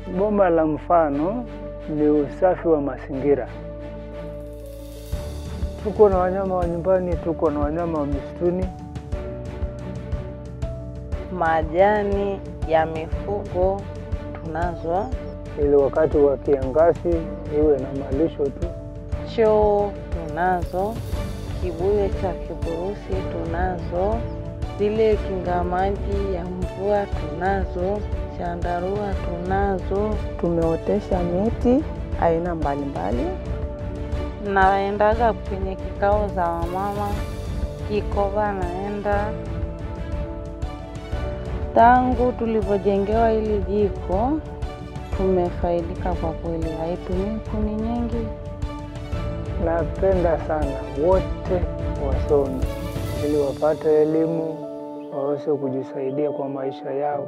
Boma la mfano ni usafi wa mazingira. Tuko na wanyama wa nyumbani, tuko na wanyama wa misituni. Majani ya mifugo tunazo, ili wakati wa kiangazi iwe na malisho tu. choo tunazo, kibuyu cha kiburusi tunazo, zile kinga maji ya mvua tunazo, chandarua tunazo. Tumeotesha miti aina mbalimbali. Naendaga kwenye kikao za wamama, Kikoba naenda. Tangu tulivyojengewa hili jiko tumefaidika kwa kweli, haitumii kuni nyingi. Napenda sana wote wasome ili wapate elimu waweze kujisaidia kwa maisha yao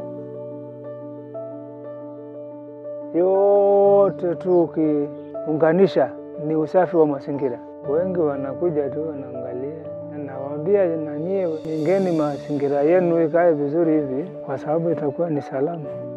yote tu. Ukiunganisha ni usafi wa mazingira. Wengi wanakuja tu wanaangalia, nawaambia na nyie, ingeni mazingira yenu ikae vizuri hivi, kwa sababu itakuwa ni salama.